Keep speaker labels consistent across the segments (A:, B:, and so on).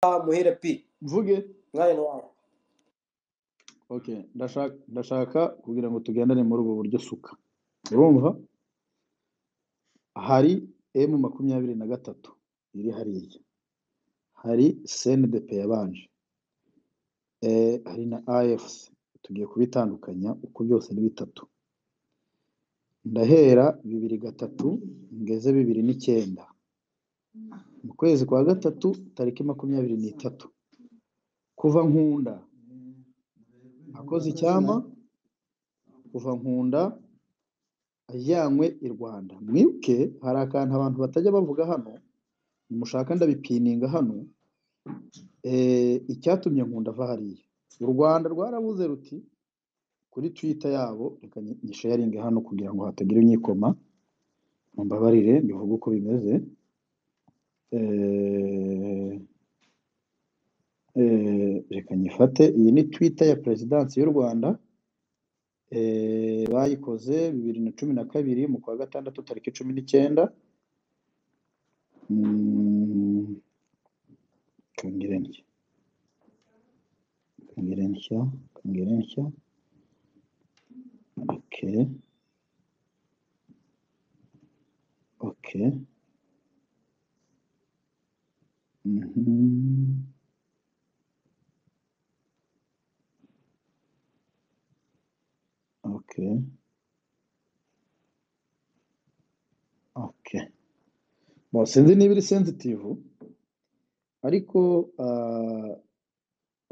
A: muhire pi
B: mvuge
A: mwari wawe
B: ok ndashaka ndashaka kugira ngo tugendane muri ubu buryo suka urumva hari emu makumyabiri na gatatu iri hariya hari sendepe yabanje Eh, hari na afc tugiye kubitandukanya uko byose ni bitatu ndahera bibiri gatatu ngeze bibiri n'icyenda mu kwezi kwa gatatu tariki makumyabiri n'itatu kuva nkunda akoze icyama kuva nkunda ajyanywe i rwanda mwibuke hari akantu abantu batajya bavuga hano nimushaka ndabipininga hano Eh, icyatumye nkunda ava hariya u rwanda rwarabuze ruti kuri twita yabo reka nyi- nyisharinge hano kugira ngo hatagira unyikoma mumbabarire mbivuge uko bimeze Eh, eh, reka nyifate iyi ni twita ya perezidansi y'u rwanda Eh, bayikoze bibiri na cumi na kabiri mu kwa gatandatu tariki cumi n'icyenda Mm. Kongera nshya. Kongera nshya. Kongera nshya. Okay. Okay. Mhm. Okay. Okay. Bon, sinzi niba iri sensitive ariko ah,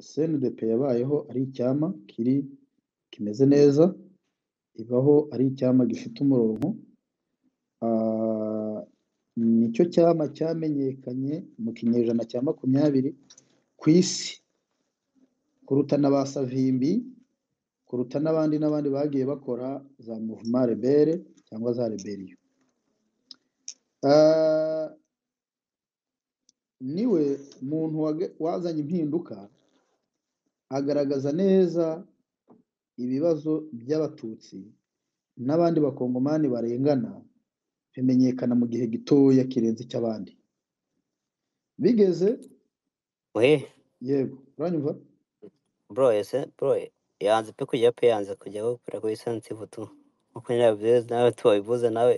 B: CNDP yabayeho ari icyama kiri kimeze neza ibaho ari icyama gifite umurongo Ah, nicyo cyama cyamenyekanye mu kinyejana cya makumyabiri ku isi kuruta na ba savimbi kuruta n'abandi n'abandi bagiye bakora za muvuma rebere cyangwa za reberiyo Ah, niwe muntu wage- wazanye impinduka agaragaza neza ibibazo by'abatutsi n'abandi bakongomani barengana bimenyekana mu gihe gitoya kirenze icy'abandi bigeze
C: we
B: yego uranyumva
C: bro ese bro yanze pe kujya pe yanze kujyaho kuri kuri sensitive tu uko nyine babivuze nawe tubabivuze nawe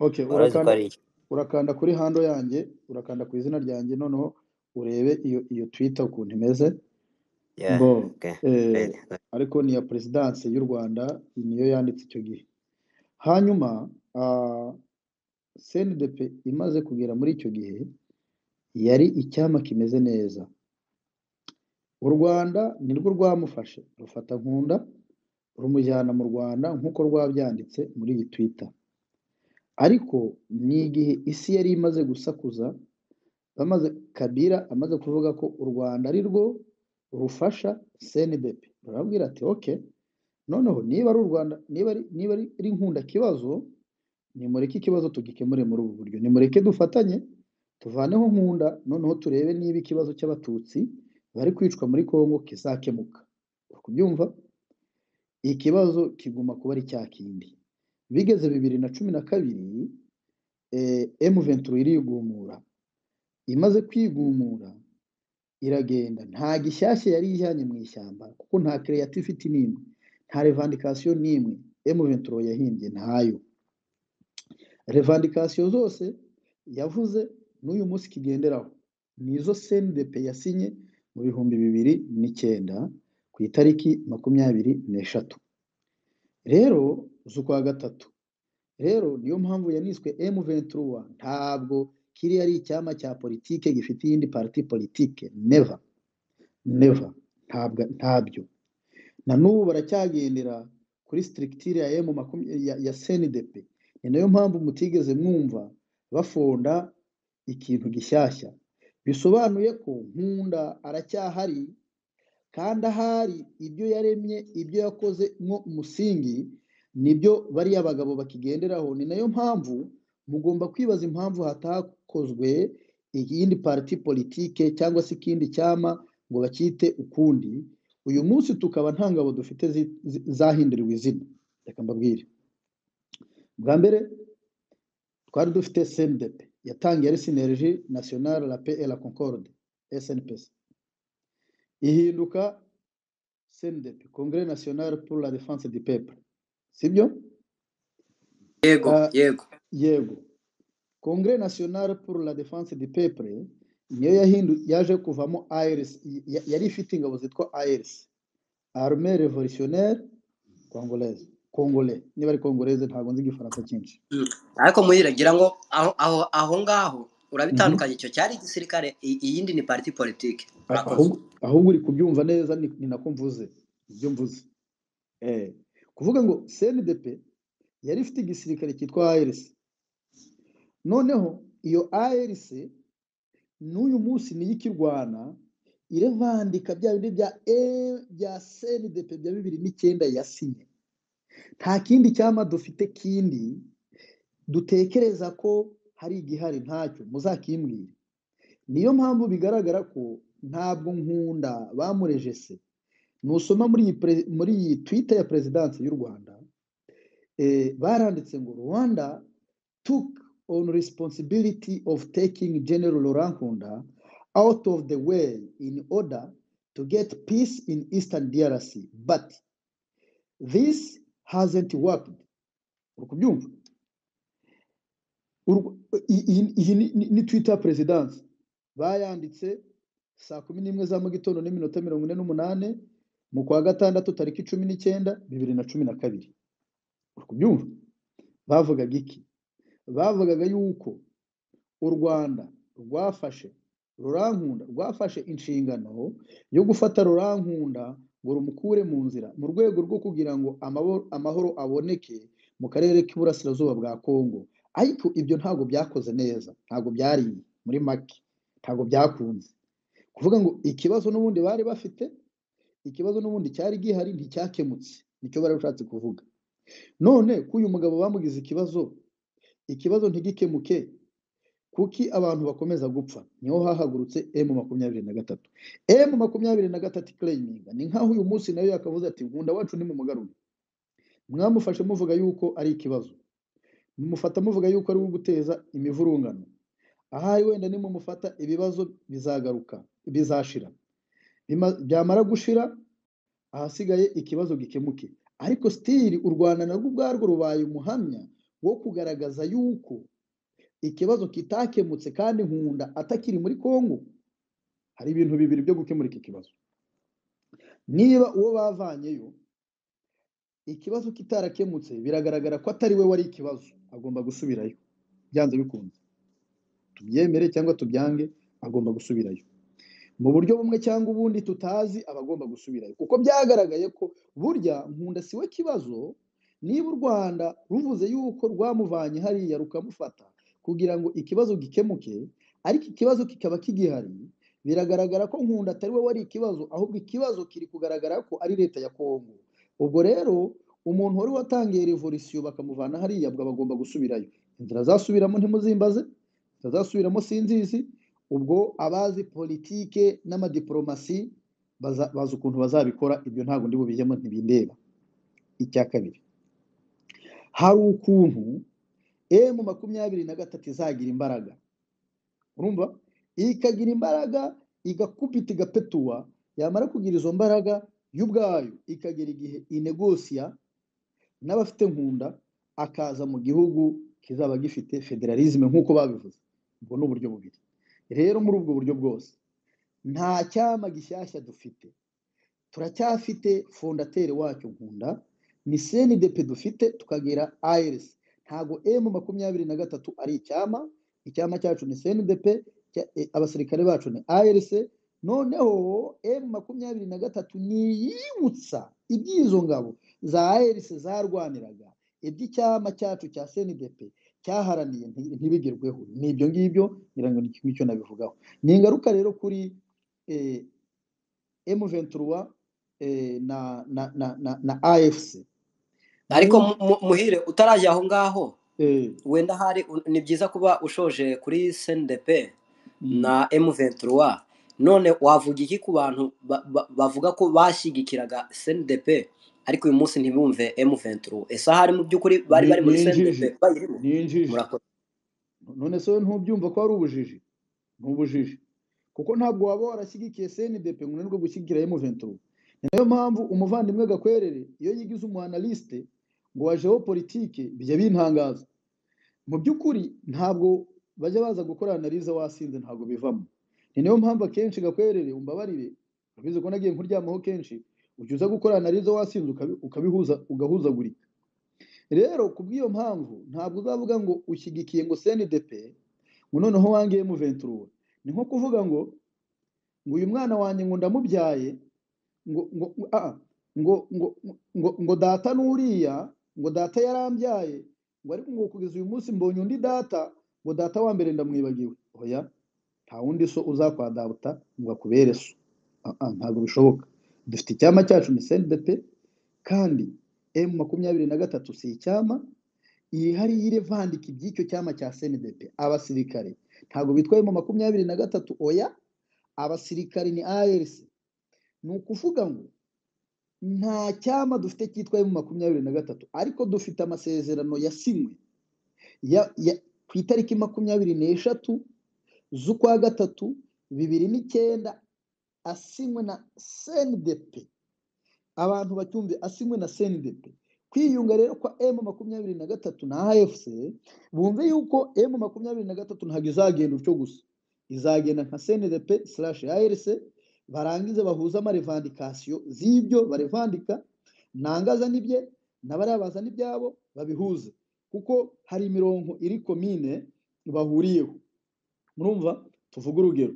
B: okay
C: warazi ko
B: urakanda
C: ari iki
B: urakanda kuri hando yanjye urakanda ku izina ryanjye noneho urebe iyo iyo twitter ukuntu imeze
C: yeah
B: bo
C: okay
B: eh,
C: right
B: ariko ni iya perezidansi y'u rwanda niyo yanditse icyo gihe hanyuma ah, CNDP imaze kugera muri icyo gihe yari icyama kimeze neza u rwanda nirwo rwamufashe rufata nkunda rumujyana mu rwanda nk'uko rwabyanditse muri iyi twita ariko ni igihe isi yari imaze gusakuza bamaze kabira amaze kuvuga ko u rwanda ari rwo rufasha CNDP rurabwira ati oke noneho niba ari u rwanda niba ari niba ari ari nkunda kibazo nimureke ikibazo tugikemure muri ubu buryo nimureke dufatanye tuvaneho nkunda noneho turebe niba ikibazo cy'abatutsi bari kwicwa muri kongo kizakemuka uri kubyumva ikibazo kiguma kuba ari cya kindi bigeze bibiri na cumi na kabiri eh, M23 irigumura imaze kwigumura iragenda nta gishyashya yari ijyanye mu ishyamba kuko nta creativity n'imwe nta revendication n'imwe M23 yahimbye ntayo revandikasiyo zose yavuze n'uyu munsi kigenderaho nizo CNDP yasinye mu bihumbi bibiri n'icyenda ku itariki makumyabiri n'eshatu rero z'ukwa gatatu rero niyo mpamvu yaniswe M23 ntabwo kiriya ari icyama cya politike gifite iyindi parti politike never never ntabwo ntabyo na n'ubu baracyagendera kuri strictire ya M makumyabiri ya, ya CNDP ni nayo mpamvu mutigeze mwumva bafonda ikintu gishyashya bisobanuye ko nkunda aracyahari kandi ahari ibyo yaremye ibyo yakoze mwo umusingi nibyo bariya bagabo bakigenderaho ni nayo mpamvu mugomba kwibaza impamvu hatakozwe iyindi parti politike cyangwa se ikindi cyama ngo bacyite ukundi uyu munsi tukaba nta ngabo dufite zi- zi- zahinduriwe izina reka mbabwire bwa mbere twari dufite CNDP yatangiye ari sinergie nationale la paix et la concorde snpc ihinduka cndp congre national pour la defense du peuple sibyo
A: yego
B: Ah,
A: yego
B: yego congre national pour la defense du peuple niyo yahindu yaje kuvamo irs ya- yari ifite ingabo zitwa irs armée révolutionnaire congolaise congolais niba ari congolaise ntabwo nzi igifaransa cyinshi
A: Mm. ariko muri gira ngo aho aho aho ngaho
B: Mhm.
A: urabitandukanya icyo cyari igisirikare i- iyindi ni parti politiki
B: A-
A: urakoze
B: ahubwo ahubwo uri kubyumva neza ni ni nako mvuze ibyo mvuze eh kuvuga ngo CNDP yari ifite igisirikare cyitwa ARC noneho iyo ARC n'uyu munsi niyo ikirwana irevandika bya bindi bya e bya CNDP bya bibiri n'icyenda yasinye nta kindi cyama dufite kindi dutekereza ko hari igihari ntacyo muzakimbwire niyo mpamvu bigaragara ko ntabwo nkunda bamureje se nusoma muri iyi pre- muri iyi twita ya perezidansi y'u rwanda eh, baranditse ngo rwanda took on responsibility of taking general rankunda out of the way in order to get peace in eastern drc but this hasn't worked uri kubyumva Urwo- i- i- iyi ni ni- ni twita ya perezidansi bayanditse saa kumi n'imwe za mu gitondo n'iminota mirongo ine n'umunani mu kwa gatandatu tariki cumi n'icyenda bibiri na cumi na kabiri uri kubyumva bavugaga iki bavugaga yuko u rwanda rwafashe rurankunda rwafashe inshingano yo gufata rurankunda ngo rumukure mu nzira mu rwego rwo kugira ngo amabo- amahoro aboneke mu karere k'iburasirazuba bwa kongo ariko ibyo ntabwo byakoze neza ntabwo byariye muri make ntabwo byakunze kuvuga ngo ikibazo n'ubundi bari bafite ikibazo n'ubundi cyari gihari nticyakemutse nicyo bari bashatse kuvuga none ko uyu mugabo bamugize ikibazo ikibazo ntigikemuke kuki abantu bakomeza gupfa niho hahagurutse emu makumyabiri na gatatu emu makumyabiri na gatatu ikireyiminga ni nk'aho uyu munsi nayo yakavuze ati nkunda wacu ni mumugarure mwamufashe muvuga yuko ari ikibazo mumufata muvuga yuko ari uwo guteza imivurungano ahari wenda nimumufata ibibazo bizagaruka bizashira Bima- byamara gushira ahasigaye ikibazo gikemuke ariko sitiri u rwanda narwo ubwarwo rubaye umuhamya wo kugaragaza yuko ikibazo kitakemutse kandi nkunda atakiri muri kongo hari ibintu bibiri byo gukemura iki kibazo niba uwo bavanyeyo ikibazo kitarakemutse biragaragara ko atari we wari ikibazo agomba gusubirayo byanze bikunze tubyemere cyangwa tubyange agomba gusubirayo mu buryo bumwe cyangwa ubundi tutazi aba agomba gusubirayo kuko byagaragaye ko burya nkunda si we kibazo niba u rwanda ruvuze yuko rwamuvanye hariya rukamufata kugira ngo ikibazo gikemuke ariko ikibazo kikaba kigihari biragaragara ko nkunda atari we wari ikibazo ahubwo ikibazo kiri kugaragara ko ari leta ya kongo ubwo rero umuntu wari watangiye revolisiyo bakamuvana hariya bwo aba agomba gusubirayo inzira azasubiramo ntimuzimbaze inzira azasubiramo sinzizi ubwo abazi politike n'amadiporomasi baza- bazi ukuntu bazabikora ibyo ntabwo ndi bubijyemo ntibindeba icya kabiri hari ukuntu emu makumyabiri na gatatu izagira imbaraga urumva ikagira imbaraga igakupita igapetuwa yamara kugira izo mbaraga yo ubwayo ikagera igihe inegosiya n'abafite nkunda akaza mu gihugu kizaba gifite federalisme nk'uko babivuze ubwo ni uburyo bubiri rero muri ubwo buryo bwose nta cyama gishyashya dufite turacyafite fondateri wacyo nkunda ni cndp dufite tukagira irs ntago m makumyabiri na gatatu ari icyama icyama cyacu ni cndp cya- eh, abasirikare bacu ni irs noneho m makumyabiri na gatatu niyibutsa iby'izo ngabo za irs zarwaniraga iby'icyama cyacu cya cndp cyaharaniye nti- ntibigerweho ni ibyo ngibyo ngira ngo ni kimwe icyo nabivugaho ni ingaruka rero kuri eh, M23 eh, na, na, na, na, na AFC
A: ariko
B: mu
A: mu- mu- muhire utarajya aho ngaho
B: eh,
A: wenda hari ni byiza kuba ushoje kuri cndp na
B: mm,
A: m23 none wavuga iki ku bantu ba- ba- bavuga ko bashyigikiraga cndp ariko uyu munsi ntibumve m23 ese ahari mu by'ukuri bari
B: ni
A: bari muri
B: ni
A: cndp
B: injiji
A: bayirimo
B: ni injiji
A: murakoze
B: none se wowe ntubyumva ko ari ubujiji ni ubujiji kuko ntabwo waba warashyigikiye CNDP ngo unanirwe gushyigikira M23 ni nayo mpamvu umuvandimwe Gakwerere iyo yigize umu analyste ngo wa geopolitique bijya bintangaza mu by'ukuri ntabwo bajya baza gukora analize wasinze ntabwo bivamo ni nayo mpamvu akenshi Gakwerere umbabarire ubizi ko nagiye nkuryamaho kenshi ujya uza gukora analize wasinze ukabi- ukabihuza ugahuzagurika rero ku bw'iyo mpamvu ntabwo uzavuga ngo ushyigikiye ngo CNDP ngo noneho wange M23 ni nko kuvuga ngo ngo uyu mwana wanjye ngo ndamubyaye ngo ngo ngo- ah, ngo ngo ngo ngo data n'uriya ngo data yarambyaye ngo ariko ngo kugeza uyu munsi mbonye undi data ngo data wa mbere ndamwibagiwe oya nta wundi so uzakwa data ngo akubere so Ah, ah, ntabwo bishoboka dufite icyama cyacu ni CNDP kandi M makumyabiri na gatatu si icyama yihariye vandika iby'icyo cyama cya CNDP abasirikare ntabwo bitwa M makumyabiri na gatatu oya abasirikare ni ALC ni ukuvuga ngo nta cyama dufite cyitwa emu makumyabiri na gatatu ariko dufite amasezerano yasinywe ya- ya- ku itariki makumyabiri n'eshatu z'ukwa gatatu bibiri n'icyenda asinywe na CNDP abantu bacyumve asinywe na CNDP kwiyunga rero kwa M makumyabiri na gatatu na AFC bumve yuko M makumyabiri na gatatu ntabwo izagenda utyo gusa izagenda nka CNDP slash ARC barangize bahuza amarevandikasiyo z'ibyo barevandika nangaza n'ibye n'abariya bazana ibyabo babihuze kuko hari imirongo iri komine bahuriyeho murumva tuvuge urugero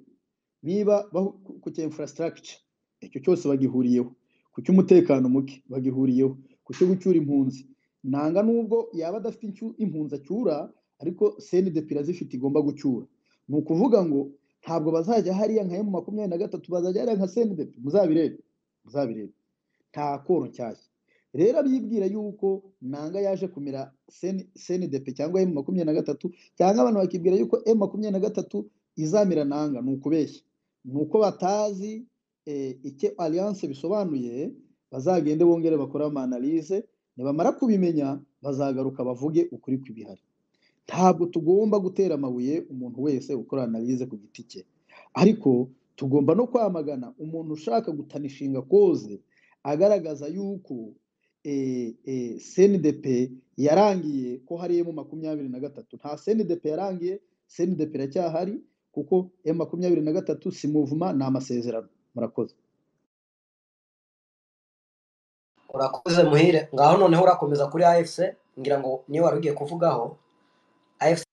B: niba bahu- ku ku cya infrastructure icyo cyose bagihuriyeho ku cy'umutekano muke bagihuriyeho ku cyo gucyura impunzi nanga nubwo yaba adafite incyu- impunzi acyura ariko CNDP irazifite igomba gucyura ni ukuvuga ngo ntabwo bazajya hariya nka emu makumyabiri na gatatu bazajya hariya nka CNDP muzabirebe muzabirebe nta koro nshyashya rero abibwira yuko nanga yaje kumira CN- CNDP cyangwa emu makumyabiri na gatatu cyangwa abantu bakibwira yuko emu makumyabiri na gatatu izamira nanga ni ukubeshya ni uko batazi eh, icyo alliance bisobanuye bazagende bongere bakore amanalize nibamara kubimenya bazagaruka bavuge ukuri kw'ibihari ntabwo tugomba gutera amabuye umuntu wese ukora analize ku giti cye ariko tugomba no kwamagana umuntu ushaka gutanishinga koze agaragaza yuko eh, eh, CNDP yarangiye ko hari emu makumyabiri na gatatu nta CNDP yarangiye CNDP iracyahari kuko emu makumyabiri na gatatu si muvuma ni amasezerano murakoze
A: urakoze muhire ngaho noneho urakomeza kuri afc ngira ngo niyo wari ugiye kuvugaho afc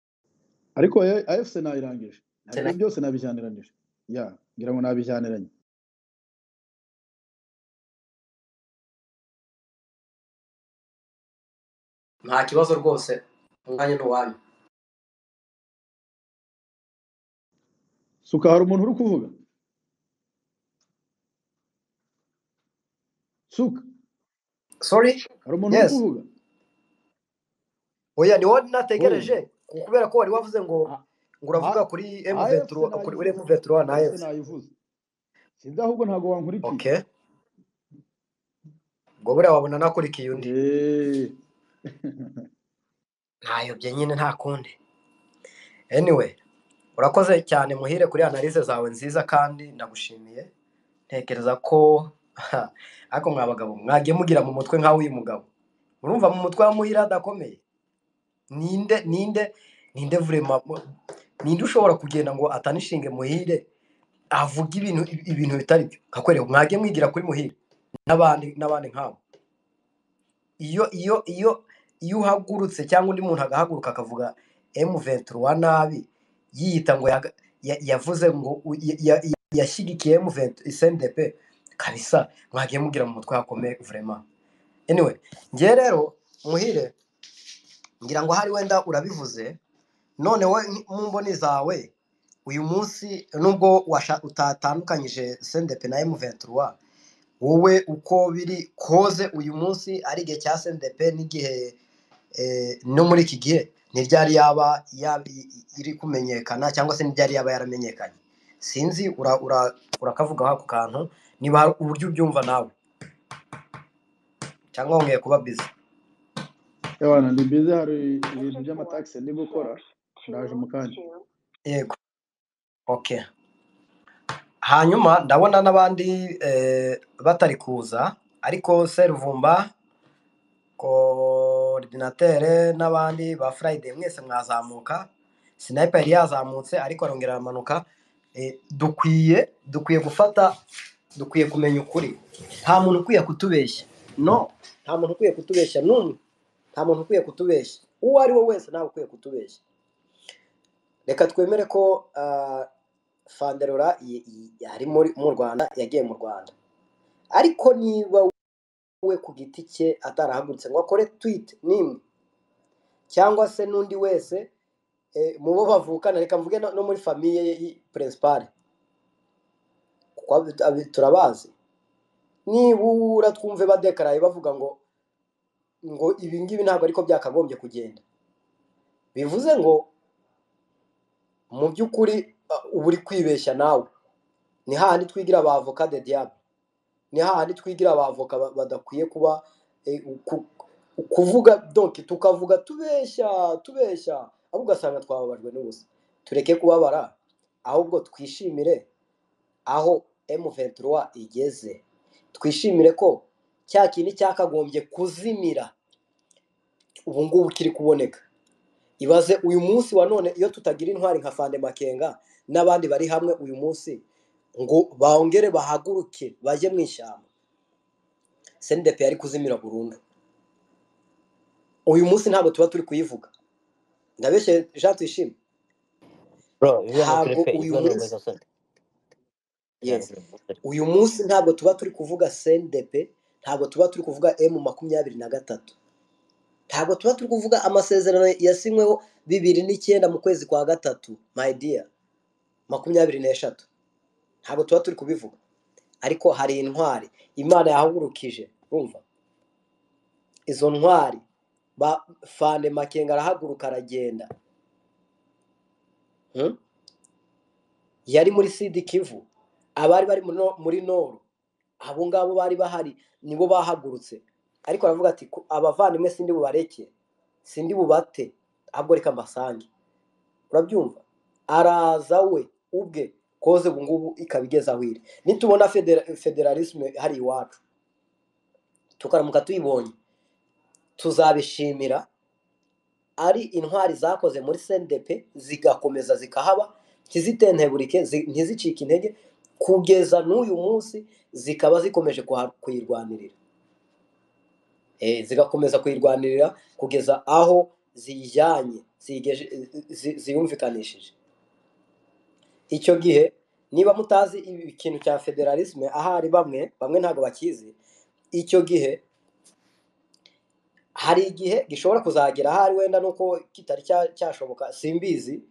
B: ariko A- AFC nayirangije nabyo
A: na-
B: byose nabijyaniranije ya ngira ngo nabijyaniranye
A: nta kibazo rwose umwanya ni uwanyu
B: suka hari umuntu uri kuvuga suka
A: sorry
B: hari umuntu uri
A: yes
B: kuvuga
A: oya ni wowe
B: oh
A: nategereje ku- kubera ko wari wavuze ngo
B: a-
A: ngo
B: a-
A: uravuga kuri emu
B: AFC
A: venturo kuri uri emu
B: nayivuze
A: venturo na
B: AFC
A: afc
B: nayivuze sinzi ahubwo ntabwo wankurikiye
A: okay ubwo buriya wabona nakurikiye undi
B: Eh,
A: ntayobye nyine nta kundi anyway urakoze cyane muhire kuri analize zawe nziza kandi ndagushimiye ntekereza ko ariko mwa bagabo mwagiye mugira mu mutwe nk'aw'uyu mugabo urumva mu mutwe wa muhire adakomeye ninde ninde ninde vurema ninde ushobora kugenda ngo atanishinge muhire avuga ibintu ibintu bitari byo kakwereka mwagiye mwigira kuri muhire n'abandi n'abandi nkabo iyo iyo iyo iyo uhagurutse cyangwa undi muntu agahaguruka akavuga M23 wa nabi yiyita ngo yaga- ya- yavuze ngo u- ya- ya- yashyigikiye M20 SNDP kabisa mwagiye mugira mu mutwe hakomeye vraiment anyway ngiye rero muhire ngira ngo hari wenda urabivuze none we nk- mu mboni zawe uyu munsi nubwo washa- utatandukanyije SNDP na M23 wowe uko biri koze uyu munsi ari igihe cya SNDP n'igihe eh, no muri iki gihe ntiryari yaba yaba i- i- iri kumenyekana cyangwa se ntiryari yaba yaramenyekanye sinzi ura- ura- urakavugaho ako kantu niba hari uburyo ubyumva nawe cyangwa wongeye kuba bizi
B: ewana ni bize hari ibintu by'amataxi ndi gukora ndaje mu kanya
A: yego okay hanyuma ndabona n'abandi eh, batari kuza ariko seruvumba koridinatere n'abandi ba furayide mwese mwazamuka sinayipa yari yazamutse ariko arongera aramanuka Eh, dukwiye dukwiye gufata dukwiye kumenya ukuri nta muntu ukwiye kutubeshya no nta muntu ukwiye kutubeshya n'umwe nta muntu ukwiye kutubeshya uwo ari we wese ntawe ukwiye kutubeshya reka twemere ko ah, fanderora y- y- ari muri mu rwanda yagiye mu rwanda ariko niba we ku giti cye atarahagurutse ngo akore twite n'imwe cyangwa se n'undi wese eh, mu bo bavukana reka mvuge no no muri famiye perezipari kuko abi- abi- turabazi nibura twumve badekaraye bavuga ngo ngo ibi ngibi ntabwo ariko byakagombye kugenda bivuze ngo mu by'ukuri ah, uba uri kwibeshya nawe ni hahandi twigira abavoka de diable ni hahandi twigira abavoka ba- badakwiye kuba eh, ku- kuvuga donki tukavuga tubeshya tubeshya ahubwo ugasanga twababajwe n'ubusa tureke kubabara ahubwo twishimire aho M23 igeze twishimire ko cya kintu cyakagombye kuzimira ubu ngubu kiri kuboneka ibaze uyu munsi wa none iyo tutagira intwari nka fande makenga n'abandi bari hamwe uyu munsi ngo bongere bahaguruke bajye mu ishyamba sndp yari kuzimira burundu uyu munsi ntabwo tuba turi kuyivuga ndabeshye jean tuyishime
C: bro ibijyanye kuri
A: ntabwo
C: pe
A: uyu
C: ibyo ni
A: munsi
C: urukozasoni ibijyanye
A: yes
C: kuri pe
A: uyu munsi ntabwo tuba turi kuvuga sndp ntabwo tuba turi kuvuga m makumyabiri na gatatu ntabwo tuba turi kuvuga amasezerano yasinyweho bibiri n'icyenda mu kwezi kwa gatatu my dear makumyabiri n'eshatu ntabwo tuba turi kubivuga ariko hari intwari imana yahagurukije urumva izo ntwari ba fande makenga arahaguruka aragenda hmm? yari muri sidi kivu abari bari muri no- muri noru abo ngabo bari bahari nibo bahagurutse ariko aravuga ati "Ku- abavandimwe sindi bubareke sindi bubate ahubwo reka mbasange urabyumva araza we ubwe koze ubu ngubu ikaba igeze aho iri nitubona federa- federalisme hari iwacu tukaramuka tuyibonye tuzabishimira ari intwari zakoze muri CNDP zigakomeza zikahaba ntizitenteburike zi- ntizicike intege kugeza n'uyu munsi zikaba zikomeje kuha- kuyirwanirira Eh, zigakomeza kuyirwanirira kugeza aho ziyijyanye ziyigeje- zi- ziyumvikanishije icyo gihe niba mutazi ibi- ikintu cya federalisme ahari bamwe bamwe ntabwo bakizi icyo gihe hari igihe gishobora kuzagera ahari wenda nuko kitari cya- cyashoboka simbizi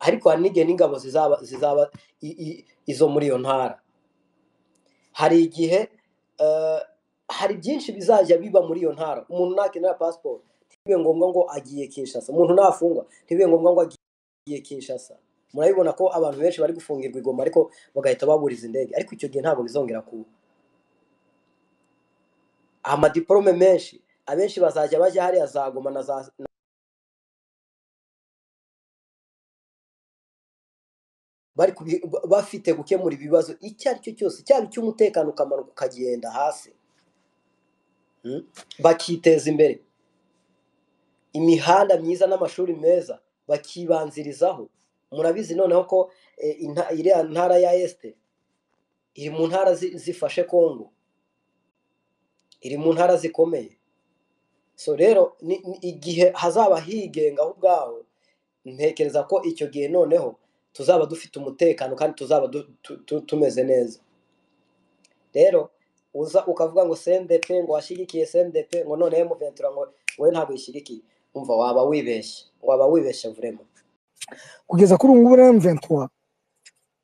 A: ariko hari n'igihe n'ingabo zizaba zizaba i- i- izo muri iyo ntara hari igihe eh, hari byinshi bizajya biba muri iyo ntara umuntu nakenera pasiporo ntibibe ngombwa ngo agiye kinshasa umuntu nafungwa ntibibe ngombwa ngo agiye kinshasa murabibona ko abantu benshi bari gufungirwa i Goma ariko bagahita baburiza indege ariko icyo gihe ntabwo bizongera kuba amadiporome menshi abenshi bazajya bajya hariya za goma na za bari kubi- ba- bafite gukemura ibibazo icyo ari cyo cyose cyaba icy'umutekano ukamanuka ukagenda hasi mm? bakiteza imbere imihanda myiza n'amashuri meza bakibanzirizaho murabizi noneho ko eh, inta- iriya ntara ya este iri mu ntara zi- zifashe kongo iri mu ntara zikomeye so rero ni- ni igihe hazaba higenga aho ubwaho ntekereza ko icyo gihe noneho tuzaba dufite umutekano kandi tuzaba du- tu- tu- tumeze neza rero uza ukavuga ngo CNDP ngo washyigikiye CNDP ngo none M23 ngo wowe ntabwo uyishyigikiye umva waba wibeshye waba wibeshye vurema
D: kugeza kuri ubu ngubu rero M23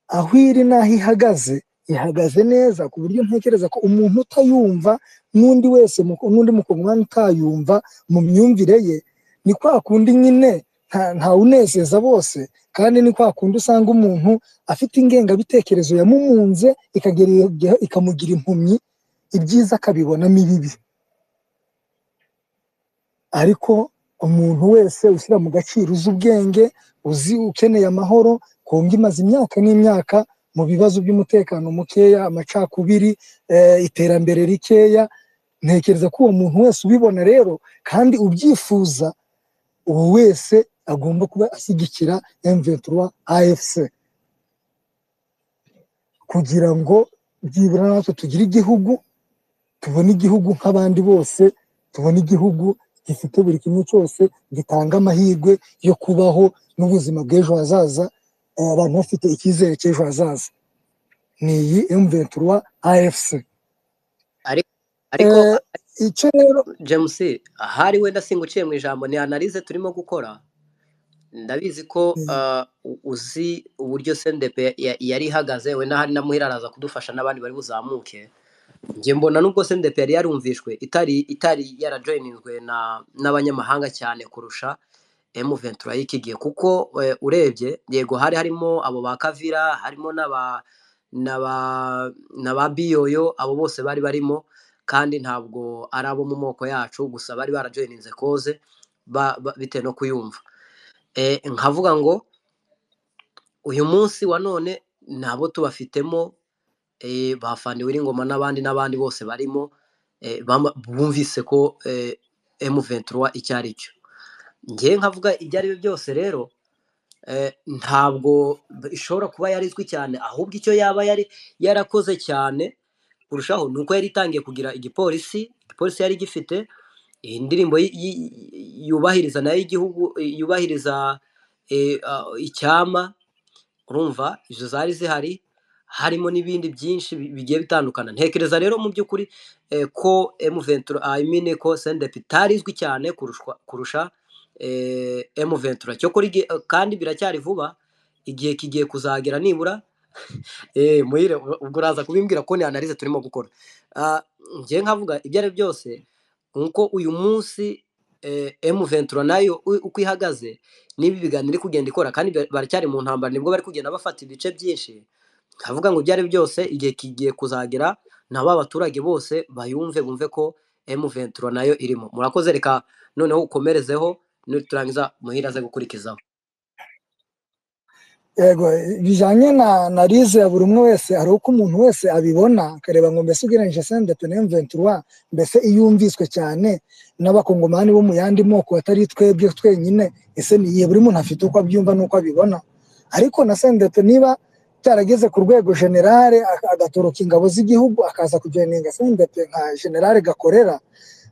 D: aho iri n'aho ihagaze ihagaze neza ku buryo ntekereza ko umuntu utayumva n'undi wese mu- n'undi mukongomani utayumva mu myumvire ye ni kwa kundi nyine nta ntawunezeza bose kandi ni kwa kundi usanga umuntu afite ingengabitekerezo yamumunze ikagera igihe- ikamugira impumyi ibyiza akabibonamo ibibi ariko umuntu wese ushyira mu gaciro uzi ubwenge uzi ukeneye amahoro kumva imaze imyaka n'imyaka mu bibazo by'umutekano mukeya amacakubiri eh, iterambere rikeya ntekereza ko uwo muntu wese ubibona rero kandi ubyifuza uwo wese agomba kuba ashyigikira M23 AFC kugira ngo byibura natwe tugire igihugu tubone igihugu nk'abandi bose tubone igihugu gifite buri kimwe cyose gitanga amahirwe yo kubaho n'ubuzima bw'ejo hazaza eh, abantu bafite icyizere cy'ejo hazaza ni iyi M23 AFC
A: ariko
D: Eh, icyo rero
A: james ahari wenda singuciye mu ijambo ni analize turimo gukora ndabizi ko ah, u- uzi uburyo sendepe ya- yari ihagaze wenda hari na muhira araza kudufasha n'abandi bari buzamuke njye mbona nubwo sendepe yari yarumvishwe itari itari yarajoyininzwe na n'abanyamahanga cyane kurusha emu ventura y'ikigihe kuko eh, urebye yego hari harimo abo ba kavira harimo n'aba n'aba n'aba biyoyo abo bose bari barimo kandi ntabwo ari abo mu moko yacu gusa bari barajoyininze koze ba- ba- bitewe no kuyumva Eh, nkavuga ngo uyu munsi wa none ntabo tubafitemo eh, ba Fani W'iringoma n'abandi n'abandi bose barimo eh, bama- bumvise ko eh, M23 icyo ari cyo ngewe nkavuga ibyo ari byo byose rero eh, ntabwo b- ishobora kuba yarizwi cyane ahubwo icyo yaba yari yarakoze cyane kurushaho ni uko yari itangiye kugira igipolisi igipolisi yari gifite iyi ndirimbo yi- yi- yubahiriza nayo igihugu yubahiriza eh, ah, icyama urumva izo zari zihari harimo n'ibindi byinshi bi- bigiye bitandukana ntekereza rero mu by'ukuri eh, ko M23 I mean ko SNDP itari izwi cyane kurushwa, kurusha eh, M23 cyo kuri gi- kandi biracyari vuba igihe kigiye kuzagera nibura eh, muhire u- ubwo uraza kubimbwira ko ni analize turimo gukora Ah, njye nkavuga ibyo ari byo byose nuko uyu munsi eh, M23 nayo u- uko ihagaze niba ibiganiro iri kugenda ikora kandi ba- baracyari mu ntambara nibwo bari kugenda bafata ibice byinshi nkavuga ngo ibyo ari byo byose igihe kigiye kuzagera na ba baturage bose bayumve bumve ko M23 nayo irimo murakoze reka noneho ukomerezeho nuturangiza muhira aze gukurikizaho
D: yego bijyanye na analize ya buri umwe wese hari uko umuntu wese abibona akareba ngo mbese ugereranyije sendepe na M23 mbese iyo yumviswe cyane n'abakongomani bo mu yandi moko atari twebwe twenyine ese ni iyihe buri muntu afite uko abyumva n'uko abibona ariko na sendepe niba cyarageze ku rwego generale aka- agatoroka ingabo z'igihugu akaza kujoyininga sendepe nka generale gakorera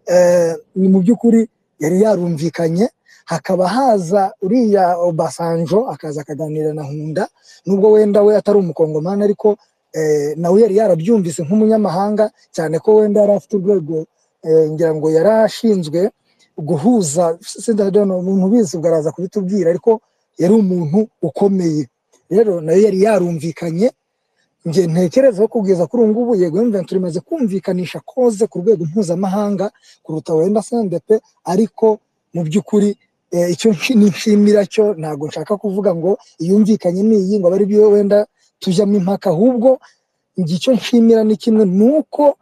D: eh, ni mu by'ukuri yari yarumvikanye hakaba haza uriya Obasanjo akaza akaganira na Hunda nubwo wenda we atari umukongomani ariko eh, nawe yari yarabyumvise nk'umunyamahanga cyane ko wenda yari afite urwego eh, ngira ngo yari ashinzwe guhuza sindadona umuntu ubizi ubwo araza kubitubwira ariko yari umuntu ukomeye rero nayo yari yarumvikanye njye ntekereza ko kugeza kuri ubu ngubu yego Juventus imaze kumvikanisha koze ku rwego mpuzamahanga kuruta wenda SNDP ariko mu by'ukuri eh, icyo nshi- nishimira cyo ntabwo nshaka kuvuga ngo iyumvikanye ni iyi ngo bari byo wenda tujyamo impaka ahubwo njye icyo nshimira ni kimwe ni uko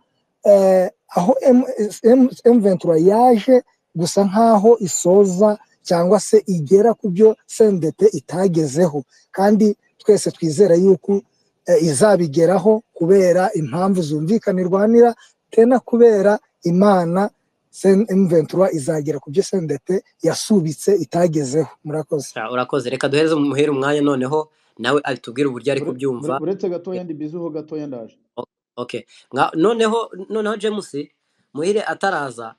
D: eh, aho M- M- M23 yaje gusa nk'aho isoza cyangwa se igera ku byo SNDP itagezeho kandi twese twizera yuko eh, izabigeraho kubera impamvu zumvikanirwanira tena kubera imana Sen- M23 izagera ku byo SNDP yasubitse itagezeho murakoze
A: Ah, urakoze reka duhereze muhira umwanya noneho nawe atubwire uburyo ari
B: Ure-
A: kubyumva
B: ure- uretse gatoya ndi bizuho gatoya ndaje
A: O- okay Nga- noneho noneho James muhire ataraza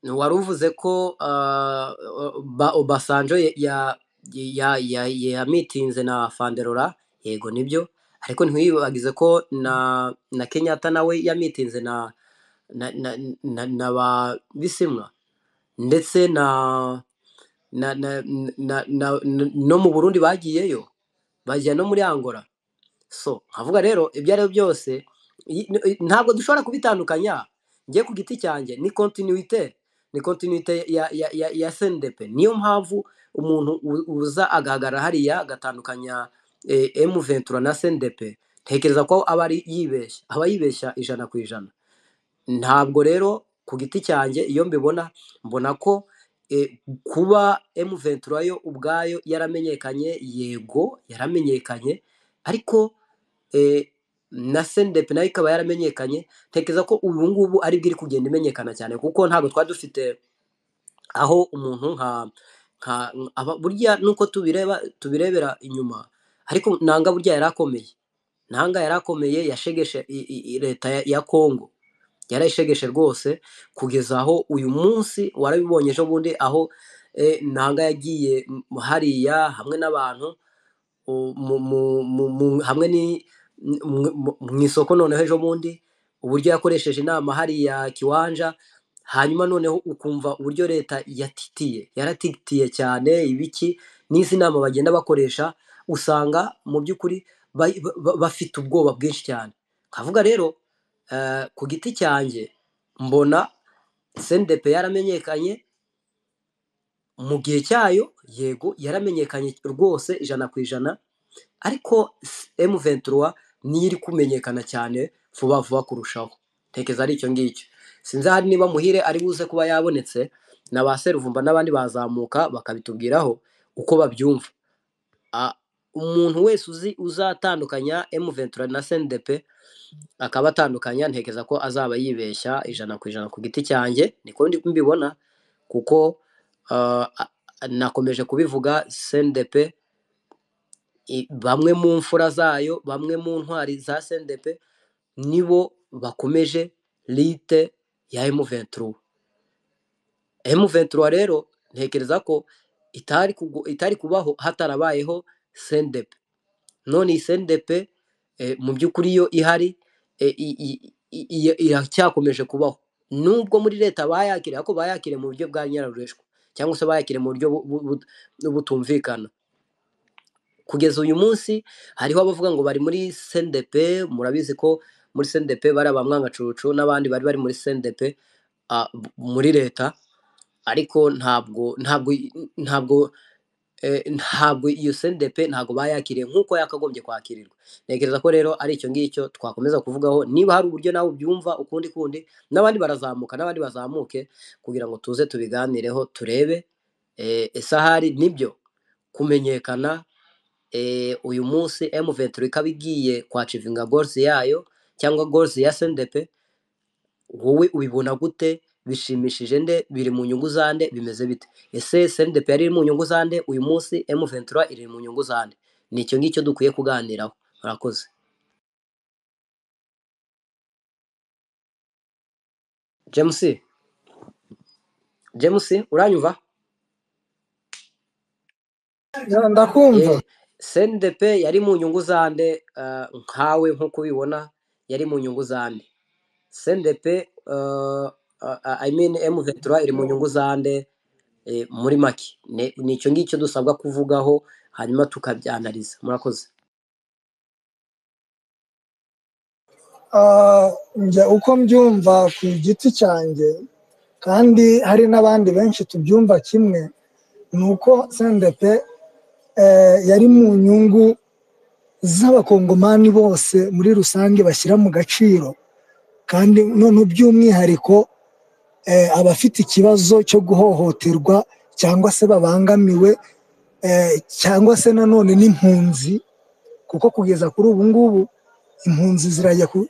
A: wari uvuze ko ah, ba obasanjo ya ya ya ya- yamitinze na fanderora yego nibyo ariko ntiwibagize ko na na kenyatta nawe yamitinze na na na, na, na ba bisimwa ndetse na na, na, na, na, na no mu burundi bagiyeyo bagiye no muri angola so nkavuga rero ibyo ari byo byose i- i- ntabwo dushobora kubitandukanya njye ku giti cyanjye ni kontinuite ni kontinuite ya ya ya, ya SNDP niyo mpamvu umuntu u- uza agahagarara hariya agatandukanya eh, M23 na SNDP ntekereza ko aba ari yibeshya aba yibeshya ijana ku ijana ntabwo rero ku giti cyanjye iyo mbibona mbona ko eh, kuba M23 yo ubwayo yaramenyekanye yego yaramenyekanye ariko eh, na sendepe nayo ikaba yaramenyekanye ntekereza ko ubu ngubu ari bwo iri kugenda imenyekana cyane kuko ntabwo twari dufite aho umuntu nka nka aba burya nuko tubireba tubirebera inyuma ariko nanga burya yari akomeye nanga yari akomeye yashegeshe i- i- i- leta ya ya kongo yarayishegeshe rwose kugeza aho uyu munsi warabibonye ejo bundi aho eh, nanga yagiye m- hariya hamwe n'abantu u- mu- mu- mu- mu- hamwe ni mu- mu- mu isoko noneho ejo bundi uburyo yakoresheje inama hariya kiwanja hanyuma noneho ukumva uburyo leta yatitiye yaratitiye cyane ibiki n'izi nama bagenda bakoresha usanga mu by'ukuri ba- ba- ba- bafite ubwoba bwinshi cyane kavuga rero eh, ku giti cyanjye mbona sendepe yaramenyekanye mu gihe cyayo yego yaramenyekanye rwose ijana ku ijana ariko M23 niyo iri kumenyekana cyane vuba vuba kurushaho ntekereza ari icyo ngicyo sinzi ahari niba muhire ari buze kuba yabonetse na ba seruvumba n'abandi bazamuka bakabitubwiraho uko babyumva A- umuntu wese uzi uzatandukanya M23 na SNDP akaba atandukanya ntekereza ko azaba yibeshya ijana ku ijana ku giti cyanjye niko ndi mbibona kuko ah, a- a- nakomeje kubivuga SNDP i- bamwe mu mfura zayo bamwe mu ntwari za sendepe nibo bakomeje lite ya M23 M23 rero ntekereza ko itari kugu- itari kubaho hatarabayeho sendepe none iyi sendepe eh, mu by'ukuri yo ihari eh, i- i- i- i- iracyakomeje kubaho nubwo muri leta bayakire ariko bayakire mu buryo bwa nyirarureshwa cyangwa se bayakire mu buryo bu- bu- bu- butumvikana kugeza uyu munsi hariho abavuga ngo bari muri sendepe murabizi ko muri sendepe bari abamwangacucu n'abandi bari bari muri sendepe ah, b- muri leta ariko ntabwo ntabwo ntabwo eh, ntabwo iyo sendepe ntabwo bayakiriye nk'uko yakagombye kwakirirwa ntekereza ko rero ari icyo ngicyo twakomeza kuvugaho niba hari uburyo nawe ubyumva ukundi kundi n'abandi barazamuka n'abandi bazamuke kugira ngo tuze tubiganireho turebe eh, ese ahari nibyo kumenyekana eh, uyu munsi M23 ikaba igiye kwacivinga goals yayo cyangwa goals ya SNDP wowe ubibona gute bishimishije nde biri mu nyungu za nde bimeze bite ese SNDP yari iri mu nyungu za nde uyu munsi M23 iri mu nyungu za nde ni icyo ngicyo dukwiye kuganiraho murakoze James James uranyumva
D: Ya, ndakumva
A: eh SNDP yari mu nyungu za nde eh, nkawe nkuko ubibona yari mu nyungu za nde SNDP uh, uh, I mean M23 iri mu nyungu za nde eh, muri make Ne- ni icyo ngicyo dusabwa kuvugaho hanyuma tukabyanariza murakoze
D: Ah, njye uko mbyumva ku giti cyanjye kandi hari n'abandi benshi tubyumva kimwe ni uko sendepe eh, yari mu nyungu z'abakongomani bose muri rusange bashyira mu gaciro kandi none by'umwihariko eh, abafite ikibazo cyo guhohoterwa cyangwa se babangamiwe eh, cyangwa se nanone n'impunzi kuko kugeza kuri ubu ngubu impunzi zirajya ku-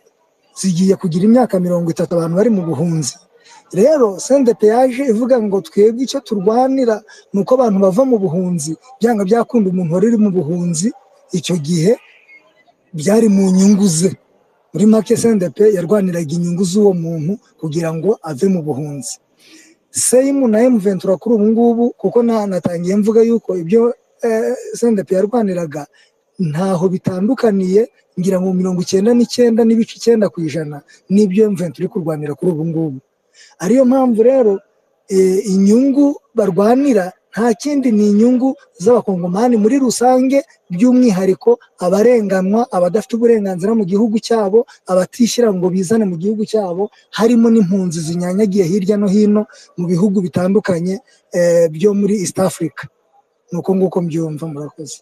D: zigiye kugira imyaka mirongo itatu abantu bari mu buhunzi rero sendepe yaje ivuga ngo twebwe icyo turwanira ni uko abantu bava mu buhunzi byanga byakunda umuntu wari uri mu buhunzi icyo gihe byari mu nyungu ze muri make sendepe yarwaniraga inyungu z'uwo muntu kugira ngo ave mu buhunzi seyimu na emuventura kuri ubu ngubu kuko na- natangiye mvuga yuko ibyo eh, sendepe yarwaniraga ntaho bitandukaniye ngira ngo mirongo icyenda n'icyenda n'ibice icyenda ku ijana n'ibyo emuventura iri kurwanira kuri ubu ngubu ariyo mpamvu rero eh, inyungu barwanira nta kindi ni inyungu z'abakongomani muri rusange by'umwihariko abarenganywa abadafite uburenganzira mu gihugu cyabo abatishyira ngo bizane mu gihugu cyabo harimo n'impunzi zinyanyagiye hirya no hino mu bihugu bitandukanye eh, byo muri east africa ni uko nguko mbyumva murakoze